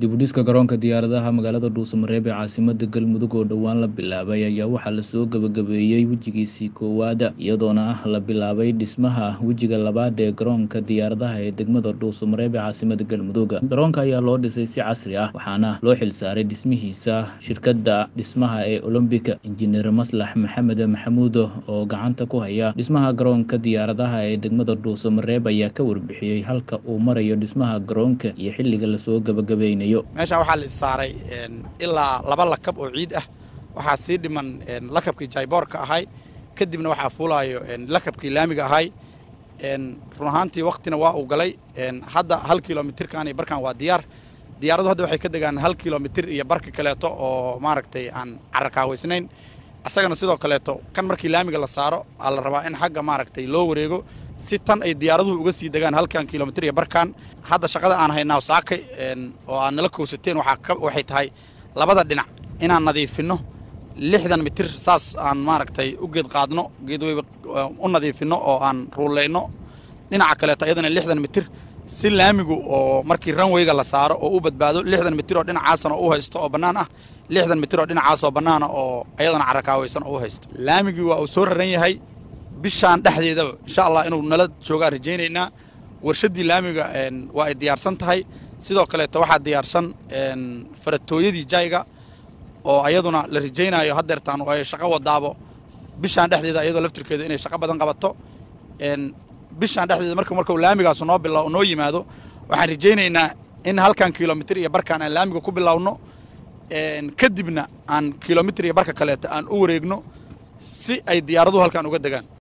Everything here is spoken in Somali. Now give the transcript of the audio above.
dibudhiska garoonka diyaaradaha magaalada dhuusamareeb ee caasimada galmudug oo dhowaan la bilaabay ayaa waxaa lasoo gabagabeeyey wejigiisii koowaada iyadoona ah la bilaabay dhismaha wejiga labaad ee garoonka diyaaradaha ee degmada dhuusamareeb ee caasimada galmudug garoonka ayaa loo dhisay si casri ah waxaana loo xilsaaray dhismihiisa shirkadda dhismaha ee olombika injineer maslax maxamed maxamuud oo gacanta ku haya dhismaha garoonka diyaaradaha ee degmada dhuusamareeb ayaa ka warbixiyey halka uu marayo dhismaha garoonka iyo xilliga lasoo gabagabeynayo meeshaan waxaa la issaaray ilaa laba lakab oo ciid ah waxaa sii dhiman lakabkii jayboorka ahay kadibna waxaa fuulaayo lakabkii laamiga ahay run ahaantii waktina waa uu galay hadda hal kilomitirkan iyo barkan waa diyaar diyaaradu hadda waxay ka degaan hal kilomitir iyo barka kaleeto oo maaragtay aan cararkaaweysnayn asagana sidoo kaleeto kan markii laamiga la saaro aa la rabaa in xagga maaragtay loo wareego si tan ay diyaaraduhu uga sii degaan halkan kilomitir iyo barkan hadda shaqada aan haynaa saakay oo aad nala kowsateen waxay tahay labada dhinac inaan nadiifinno lixdan mitir saas aan maaragtay u geed qaadno geedweyba u nadiifinno oo aan ruuleyno dhinaca kaleeto iyadana lixdan mitir si laamigu oo markii ranweyga la saaro oo u badbaado lixdan mitir oo dhinacaasana u haysto oo bannaan ah lixdan mitir oo dhinacaasoo bannaana oo ayadana carakaaweysan oo u haysto laamigii waa uu soo raran yahay bishaan dhexdeedaba insha allah inuu nala joogaa rajaynaynaa warshaddii laamiga waa ay diyaarsan tahay sidoo kaleeto waxaa diyaarsan faratooyadii jayga oo ayaduna la rajaynayo haddeertaan ay shaqo wadaabo bishaan dhexdeeda ayadoo laftirkeeda inay shaqo badan qabato bishaan dhexdeeda marka markuu laamigaasu noo bila noo yimaado waxaan rajaynaynaa in halkan kilomitir iyo barkaan aan laamiga ku bilowno kadibna aan kilomitir iyo barka kaleeto aan u wareegno si ay diyaaraduhu halkan uga degaan